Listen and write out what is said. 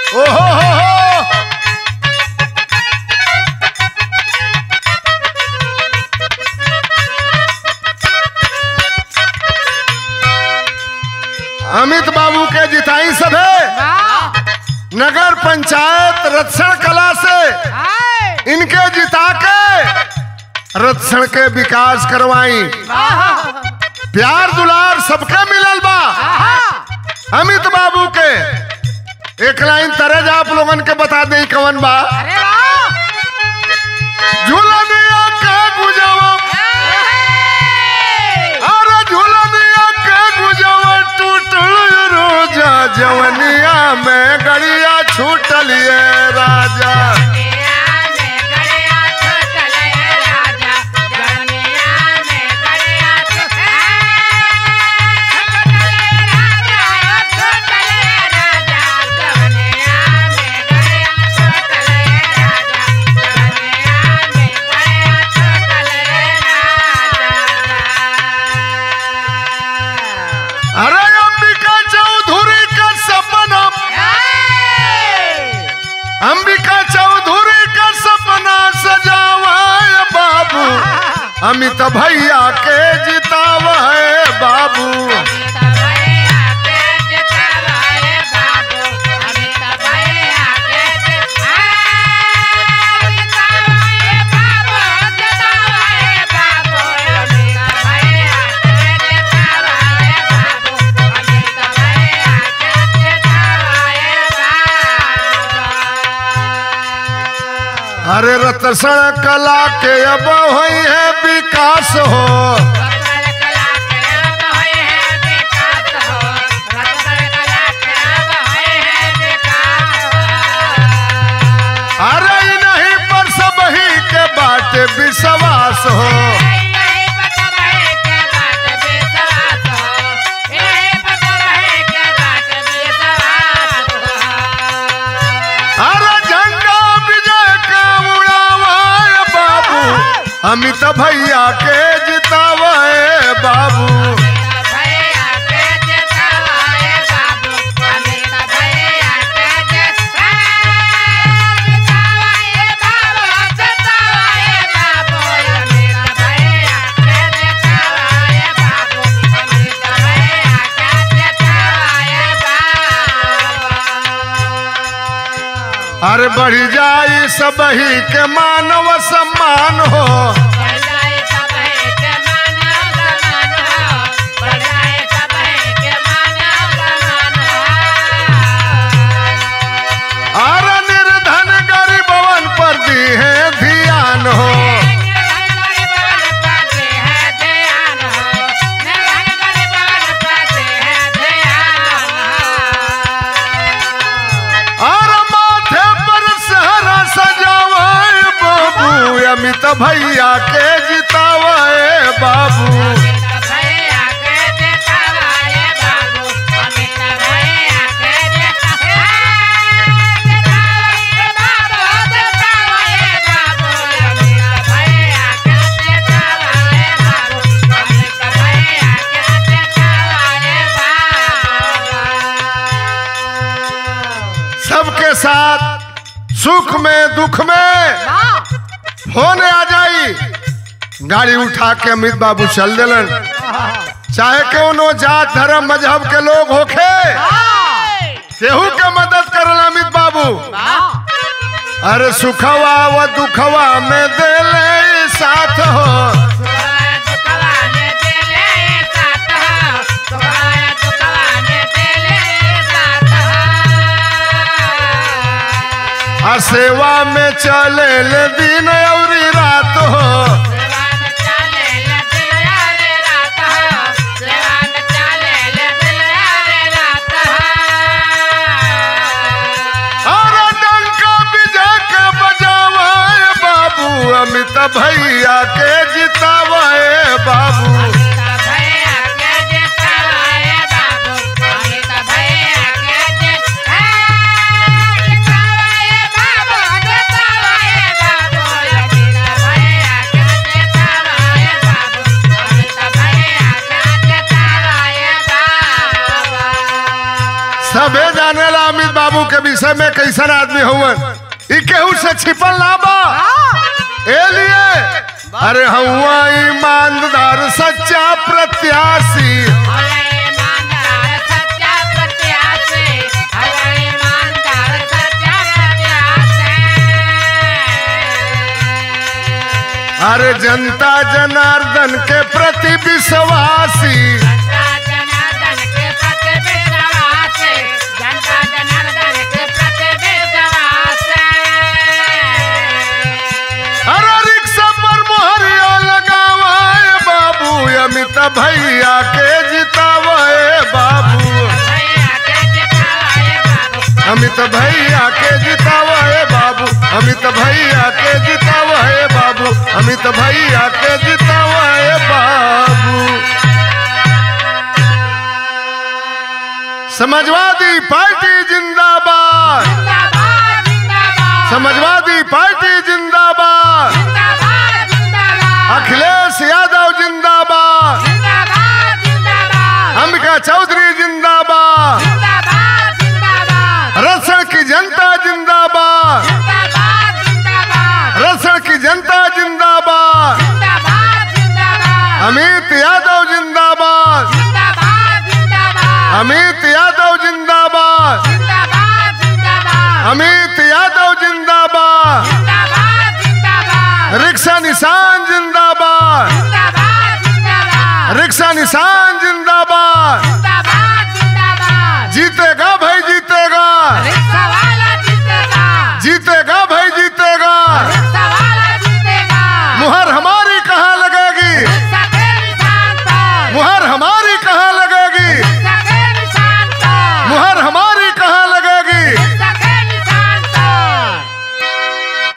ओहो हो हो अमित बाबू के जिताई सभे नगर पंचायत रक्षण कला से इनके जिता के रक्षण के विकास करवाई प्यार दुलार सबके मिलल बा अमित बाबू के एक लाइन तरज आप लोगन के बता दें कवन बा झूलनिया के गुजवा अरे झूलनिया के गुजवा टूटल रोजा जवनिया में गड़िया छूटल ये राजा अरे अंबिका चौधरी का सपना अंबिका चौधरी का सपना सजावा है बाबू अमित भैया के जितावा है बाबू अरे रतसण कला के अब हुई है विकास हो अरे इ नहीं पर सब ही के बाटे विश्वास हो अरे झंडा विजय का उड़ावा है बाबू अमित भैया के जितावा है बाबू अरे बढ़ी जाई सब ही के मानव सम्मान हो अरे निर्धन गरीबवन पर दी है ध्यान हो अरे माथे पर सहरा सजावा है बाबू अमित भैया के जितावा है बाबू सबके साथ सुख में दुख में फोन आ जाई गाड़ी उठा के अमित बाबू चल दिलन चाहे कौनो जात धर्म मजहब के लोग होखे केहू के मदद करल अमित बाबू अरे सुखवा व दुखवा में देले साथ हो आ सेवा में चले ले दिन और रात हो अरे डंका विजय के बजावा है बाबू अमित भैया के जितावा है बाबू सबे जाने ला अमित बाबू बाबू के विषय में कैसन आदमी हुवन ई केहू से छिपल ना बा ए लिए अरे हुआ ईमानदार सच्चा प्रत्याशी अरे जनता जनार्दन के प्रति विश्वासी अरे रिक्शा पर मोहरिया लगावाए बाबू अमित भैया के जितावाए बाबू अमित भैया के जितावाए बाबू अमित भैया के जितावाए बाबू अमित भैया के जितावाए बाबू समाजवादी पार्टी जिंदाबाद समाजवादी पार्टी जिंदाबाद अखिलेश यादव जिंदाबाद अंबिका चौधरी जिंदाबाद रसण की जनता जिंदाबाद रसण की जनता जिंदाबाद अमित यादव जिंदाबाद अमित यादव जिंदाबाद अमित यादव जिंदाबाद रिक्शा निशान जिंदाबाद रिक्शा निशान